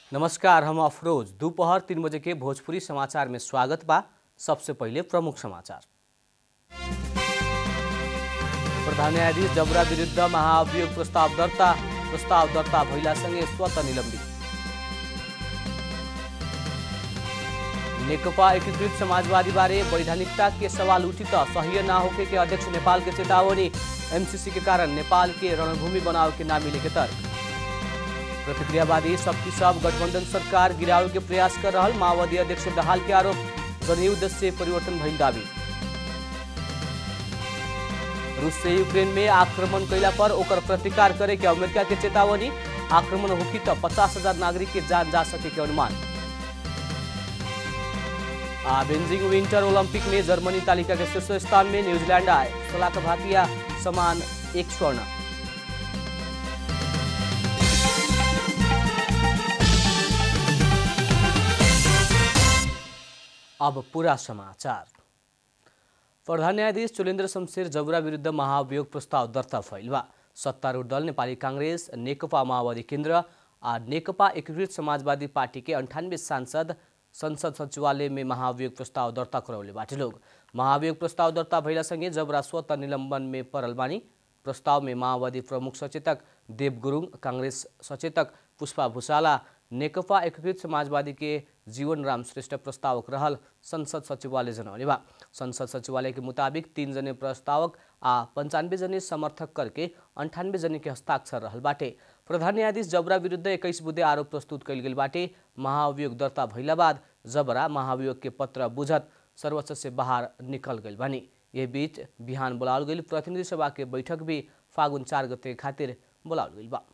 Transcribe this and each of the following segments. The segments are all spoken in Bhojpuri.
नमस्कार हम अफरोज दोपहर तीन बजे के भोजपुरी समाचार में स्वागत बा सबसे पहिले प्रमुख समाचार प्रधान न्यायाधीश जबरा विरुद्ध महाअभियोग प्रस्ताव दर्ता प्रस्ताव दर्ता भइलासँगै स्वतः निलम्बित नेकपा एकीकृत समाजवादी बारे वैधानिकता के सवाल उठी त सही ना होके के अध्यक्ष नेपाल के चेतावनी एमसीसी के कारण नेपाल के रणभूमि बनाव के ना मिले के तर्क प्रतिक्रियावादी शक्ति सब गठबंधन सरकार गिरावे के प्रयास कर रहल माओवादी अध्यक्ष दहाल के आरोप जनयुद्ध से परिवर्तन भइल दावी रूस से यूक्रेन में आक्रमण कैला पर ओकर प्रतिकार करे के अमेरिका के चेतावनी आक्रमण होखी त पचास हजार नागरिक के जान जा सके के अनुमान आ बेजिंग विंटर ओलंपिक में जर्मनी तालिका के शीर्ष स्थान में न्यूजीलैंड आए सोलह भातिया समान एक स्वर्ण अब पूरा समाचार प्रधान न्यायाधीश चुलेन्द्र शमशेर जबरा विरुद्ध महाअभियोग प्रस्ताव दर्ता भइल बा सत्तारूढ़ दल नेपाली काङ्ग्रेस नेकपा माओवादी केन्द्र आ नेकपा एकीकृत समाजवादी पार्टी के अंठानवे सांसद संसद सचिवालय में महाअभियोग प्रस्ताव दर्ता करौले बाटे लोग महाअभियोग प्रस्ताव दर्ता भइलासँगै जबरा स्वतः निलम्बन में परल बानी प्रस्ताव में माओवादी प्रमुख सचेतक देव गुरुङ काङ्ग्रेस सचेतक पुष्पा भूषाला नेकपा एकीकृत समाजवादी के जीवन राम श्रेष्ठ प्रस्तावक रहल संसद सचिवालय जनौले बा संसद सचिवालय के मुताबिक तीन जने प्रस्तावक आ पंचानवे जने समर्थक करके अंठानवे जने के हस्ताक्षर रहल बाटे प्रधान न्यायाधीश जबरा विरुद्ध एक्काइस बुधे आरोप प्रस्तुत कयल गेल बाटे महाअभियोग दर्ता भइला बाद जबरा महाअभियोग के पत्र बुझत सर्वोच्च से बाहर निकल गइल बानी यह बीच बिहान बोलाओल गइल प्रतिनिधि सभा के बैठक भी फागुन चार गते खातिर बोलाओल गइल बा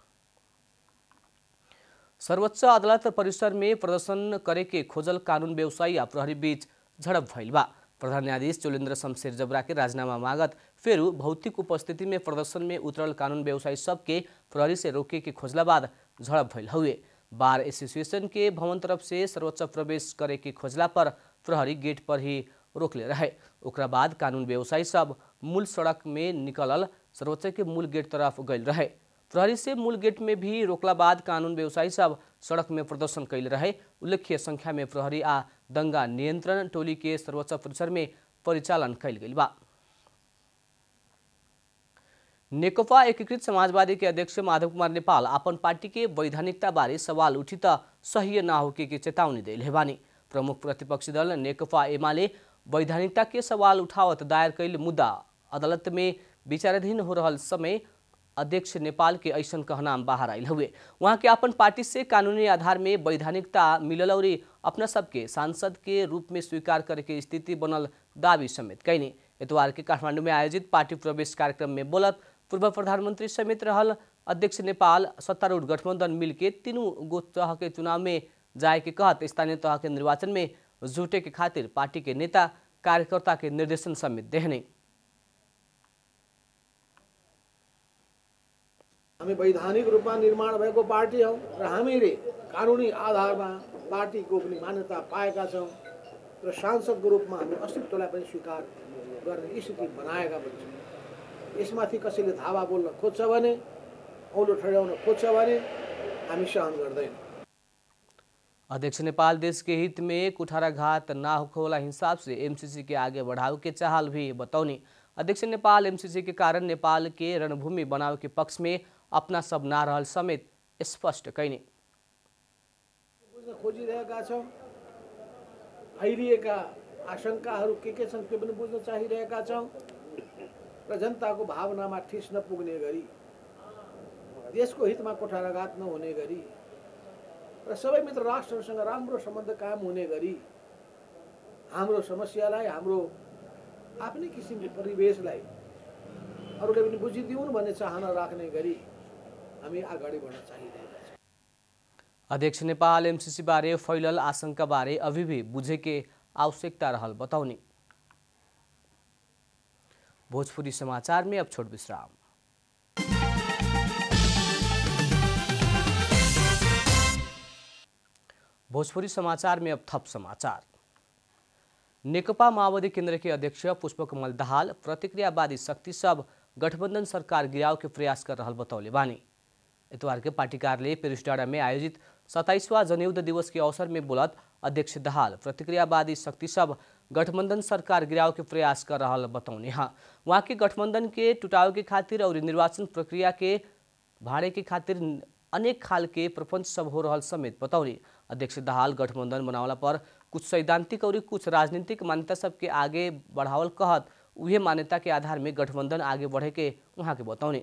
सर्वोच्च अदालत परिसर में प्रदर्शन करे के खोजल कानून व्यवसायी आ प्रहरी बीच झड़प भइल बा प्रधान न्यायाधीश चोलेन्द्र शमशेर जबरा के राजीनामा मागत फेरू भौतिक उपस्थिति में प्रदर्शन में उतरल कानून व्यवसायी सबके प्रहरी से रोके के खोजला बाद झड़प भइल हुए बार एसोसिएशन के भवन तरफ से सर्वोच्च प्रवेश करे के खोजला पर प्रहरी गेट पर ही रोकले रहे ओकरा बाद कानून व्यवसायी सब मूल सड़क में निकलल सर्वोच्च के मूल गेट तरफ गइल रहे प्रहरी से मूल गेट में भी रोकला बाद कानून व्यवसायी सब सड़क में प्रदर्शन कैल रहे उल्लेख्य संख्या में प्रहरी आ दंगा नियंत्रण टोली के सर्वोच्च परिसर में परिचालन कैल गेल बा नेकपा एकीकृत समाजवादी के अध्यक्ष माधव कुमार नेपाल अपन पार्टी के वैधानिकता बारे सवाल उठी त सही ना होके के चेतावनी दिले बानी प्रमुख प्रतिपक्षी दल नेकपा एमाले वैधानिकता के सवाल उठावत दायर कैल मुद्दा अदालत में विचाराधीन हो रहल समय अध्यक्ष नेपाल के ऐसन कहनाम बाहर आयल हुए वहाँ के अपन पार्टी से कानूनी आधार में वैधानिकता मिलल और अपना सबके सांसद के रूप में स्वीकार करे के स्थिति बनल दावी समेत कैनी इतवार के काठमांडू में आयोजित पार्टी प्रवेश कार्यक्रम में बोलत पूर्व प्रधानमंत्री समेत रहल अध्यक्ष नेपाल सत्तारूढ़ गठबंधन मिल के तीनों गो तह के चुनाव में जाए के कहत स्थानीय तह के निर्वाचन में जुटे के खातिर पार्टी के नेता कार्यकर्ता के निर्देशन समेत देहने हामी वैधानिक रूपमा निर्माण भएको पार्टी हौ र हामीले कानुनी आधारमा पार्टीको पनि मान्यता पाएका छौँ र सांसदको रूपमा हामी अस्तित्वलाई पनि स्वीकार गर्ने स्थिति बनाएका पनि छौँ यसमाथि कसैले धावा बोल्न खोज्छ भने औलो ठड्याउन खोज्छ भने हामी सहन गर्दैनौँ अध्यक्ष नेपाल देश के हित में कुठाराघात ना होखे वाला हिसाब से एमसीसी के आगे बढ़ावे के चाहल भी बतौनी अध्यक्ष नेपाल एमसीसी के कारण नेपाल के रणभूमि बनावे के पक्ष में अपना सब ना रहल समेत स्पष्ट कैनी बुझ्न खोजिरहेका छौँ फैलिएका आशंकाहरू के के छन् त्यो पनि बुझ्न चाहिरहेका छौँ र जनताको भावनामा ठिस नपुग्ने गरी देशको हितमा कोठाराघात नहुने गरी र सबै मित्र राष्ट्रहरूसँग राम्रो सम्बन्ध कायम हुने गरी हाम्रो समस्यालाई हाम्रो आफ्नै किसिमको परिवेशलाई अरूले पनि बुझिदिउन् भन्ने चाहना राख्ने गरी हामी अगाडि बढ्न चाहिरहेका छौँ अध्यक्ष नेपाल एमसीसी बारे फैलल आशंका बारे अभी भी बुझे के आवश्यकता रहल बतौनी भोजपुरी समाचार में अब छोट विश्राम भोजपुरी समाचार में अब थप समाचार नेकपा माओवादी केन्द्र के अध्यक्ष पुष्पकमल दाहाल प्रतिक्रियावादी शक्ति सब गठबन्धन सरकार गिराव के प्रयास कर रहल बतौले बानी इतवार के पार्टी कार्यालय पेरिस डाँडा में आयोजित सत्ताईसवां जनयुद्ध दिवस के अवसर में बोलत अध्यक्ष दहाल प्रतिक्रियावादी शक्ति सब गठबंधन सरकार गिराव के प्रयास कर रहा बतौने हाँ वहाँ के गठबंधन के टुटाव के खातिर और निर्वाचन प्रक्रिया के भाड़े के खातिर अनेक खाल के प्रपंच सब हो रहा समेत बतौनी अध्यक्ष दहाल गठबंधन बनावला पर कुछ सैद्धांतिक और कुछ राजनीतिक मान्यता सबके आगे बढ़ावल कहत उहे मान्यता के आधार में गठबंधन आगे बढ़े के उहाँ के बतौने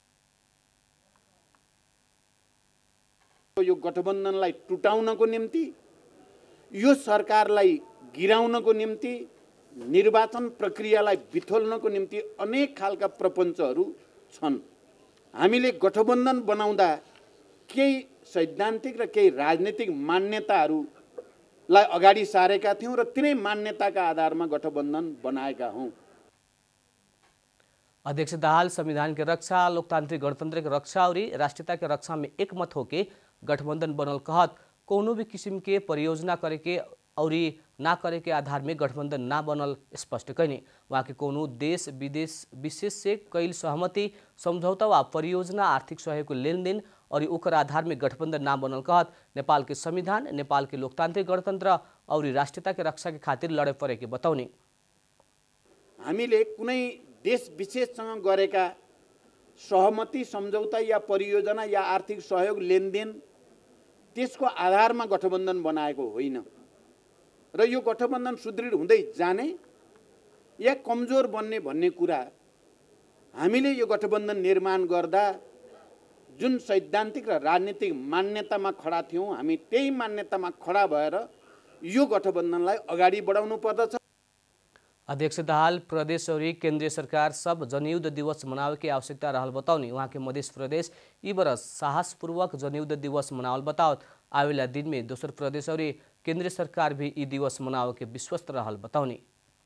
यो गठबन्धनलाई टुटाउनको निम्ति यो सरकारलाई गिराउनको निम्ति निर्वाचन प्रक्रियालाई बिथोल्नको निम्ति अनेक खालका प्रपञ्चहरू छन् हामीले गठबन्धन बनाउँदा केही सैद्धान्तिक र केही राजनीतिक मान्यताहरूलाई अगाडि सारेका थियौँ र तिनै मान्यताका आधारमा गठबन्धन बनाएका हौँ अध्यक्ष दाहाल संविधान के रक्षा लोकतांत्रिक गणतंत्र के रक्षा और राष्ट्रीयता के रक्षा में एक मत होके गठबंधन बनल कहत कोनो भी किस्म के परियोजना करे के और ना करे के आधार में गठबंधन ना बनल स्पष्ट कैने वहाँ के कोनो देश विदेश विशेष से कैल सहमति समझौता वा परियोजना आर्थिक सहयोग लेन देन और ओकर आधार में गठबंधन ना बनल कहत नेपाल के संविधान नेपाल के लोकतांत्रिक गणतंत्र और राष्ट्रीयता के रक्षा के खातिर लड़े पड़े के बताउने हामीले कुनै देश विशेषसँग गरेका सहमति सम्झौता या परियोजना या आर्थिक सहयोग लेनदेन त्यसको आधारमा गठबन्धन बनाएको होइन र यो गठबन्धन सुदृढ हुँदै जाने या कमजोर बन्ने भन्ने कुरा हामीले यो गठबन्धन निर्माण गर्दा जुन सैद्धान्तिक र राजनीतिक मान्यतामा खडा थियौँ हामी त्यही मान्यतामा खडा भएर यो गठबन्धनलाई अगाडि बढाउनु पर्दछ अध्यक्ष दाहाल प्रदेश और केंद्रीय सरकार सब जनयुद्ध दिवस मनावे के आवश्यकता रहल बताउनी वहाँ के मध्य प्रदेश ई बरस साहसपूर्वक जनयुद्ध दिवस मनावल बतावत आवेला दिन में दोसर प्रदेश और केंद्रीय सरकार भी ई दिवस मनावे के विश्वस्त रहल बताउनी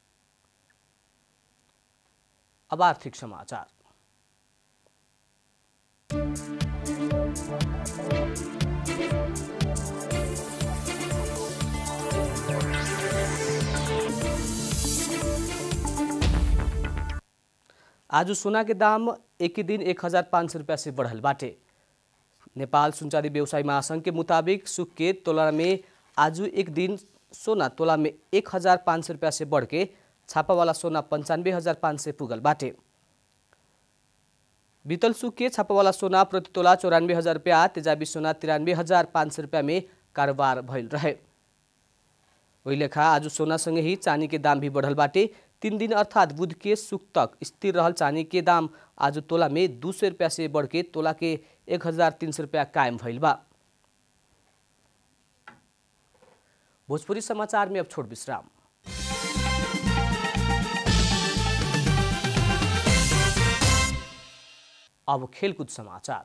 अब आर्थिक समाचार आज सोना के दाम एक ही दिन एक हजार पाँच सौ रुपया से बढ़ल बाटे नेपाल सुनचारी व्यवसाय महासंघ के मुताबिक सुख के तोला में आज एक दिन सोना तोला में एक हजार पाँच सौ रुपया से बढ़ के छापा वाला सोना पंचानवे हजार पाँच सौ पुगल बाटे बीतल सुख के छापा वाला सोना प्रति तोला चौरानवे हजार रुपया तेजाबी सोना तिरानवे हजार पाँच सौ रुपया में कारोबार भइल रहे वही लेखा आज सोनासँगै ही चानी के दाम भी बढ़ल बाटे तीन दिन अर्थात बुध के सुख तक स्थिर रहल चानी के दाम आज तोला में दू सौ रुपया से बढ़ के तोला के एक हजार तीन सौ रुपया कायम भइल बा भोजपुरी समाचार में अब छोट विश्राम अब खेलकूद समाचार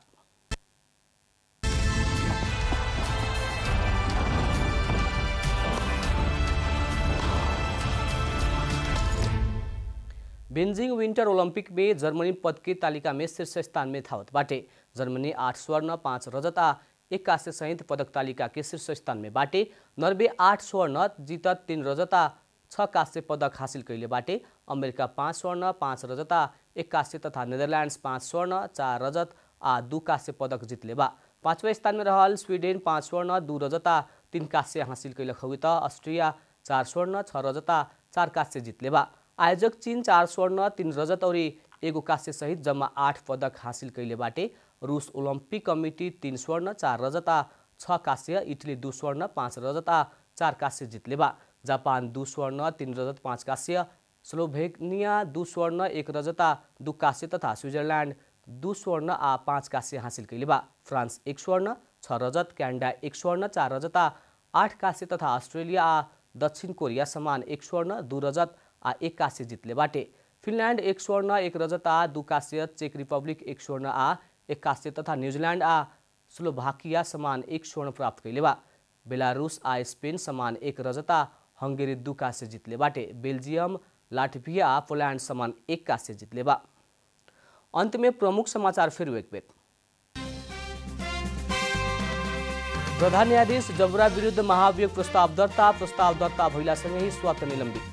बेन्जिङ विन्टर ओलम्पिक में जर्मनी पद की तालिका में शीर्ष स्थान में थावत बाटे जर्मनी आठ स्वर्ण पाँच रजत आ एक कांस्य सहित पदक तालिका के शीर्ष स्थान में बाटे नर्वे आठ स्वर्ण जीतत तीन रजत आ छ कांस्य पदक हासिल कैले बाटे अमेरिका पाँच स्वर्ण पाँच रजत आ एक कांस्य तथा नेदरल्यान्ड्स पाँच स्वर्ण चार रजत आ दू कांस्य पदक जितले बा पाँचवें स्थान में रहल स्वीडेन पाँच स्वर्ण दू रजत आ तीन कांस्य हासिल कैलक हुई त अस्ट्रिया चार स्वर्ण छ रजत आ चार कांस्य जितले बा आयोजक चीन चार स्वर्ण तीन रजत और एगो कांस्य सहित जम्मा आठ पदक हासिल कैले बाटे रूस ओलम्पिक कमिटी तीन स्वर्ण चार रजत आ छ कांस्य इटली दू स्वर्ण पाँच रजत आ चार कांस्य जितले बा जापान दू स्वर्ण तीन रजत पाँच कांस्य स्लोभेनिया दू स्वर्ण एक रजत आ दू कांस्य तथा स्विट्जरल्यान्ड दू स्वर्ण आ पाँच कांस्य हासिल कैले बा फ्रांस एक स्वर्ण छ रजत क्यानाडा एक स्वर्ण चार रजत आ आठ कांस्य तथा अस्ट्रेलिया आ दक्षिण कोरिया समान एक स्वर्ण दू रजत आ एक कांस्य जितले बाटे फिनल्यान्ड एक स्वर्ण एक रजत आ दू कांस्य चेक रिपब्लिक एक स्वर्ण आ एक कांस्य तथा न्यूजीलैंड आ स्लोभाकिया समान एक स्वर्ण प्राप्त कैले बा बेलारूस आ स्पेन समान एक रजत आ हंगेरी दू कांस्य जितले बाटे बेल्जियम लाटविया आ पोलैंड समान एक कांस्य जितले बा अंत में प्रमुख समाचार फिर एक बेर प्रधान न्यायाधीश जबरा विरुद्ध महाभियोग प्रस्ताव दर्ता प्रस्ताव दर्ता भइलासँगै ही स्वत निलम्बित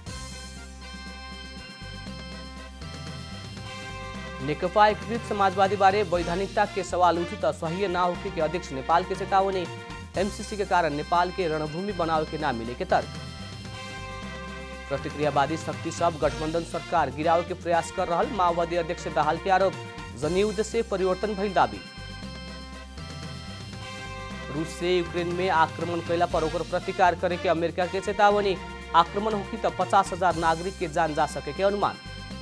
नेकपा एकीकृत समाजवादी बारे वैधानिकता के सवाल उठी त सही ना होके के अध्यक्ष नेपाल के चेतावनी एमसीसी के कारण नेपाल के रणभूमि बनावे के ना मिले के तर्क प्रतिक्रियावादी शक्ति सब गठबंधन सरकार गिरावे के प्रयास कर रहल माओवादी अध्यक्ष दाहाल के आरोप जनीयुद्ध से परिवर्तन भइल दावी रूस से यूक्रेन में आक्रमण कैला पर ओकर प्रतिकार करे के अमेरिका के चेतावनी आक्रमण होगी तो पचास हजार नागरिक के जान जा सके के अनुमान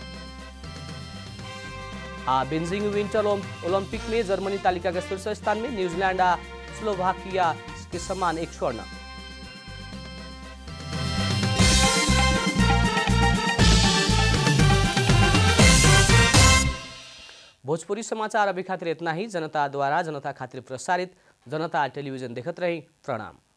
आ बेजिंग विंटर ओलंपिक में जर्मनी तालिका के शीर्ष स्थान में न्यूजीलैंड आ स्लोवाकिया के समान एक स्वर्ण भोजपुरी समाचार अभी खातिर इतना ही जनता द्वारा जनता खातिर प्रसारित जनता टेलीविजन देखत रही प्रणाम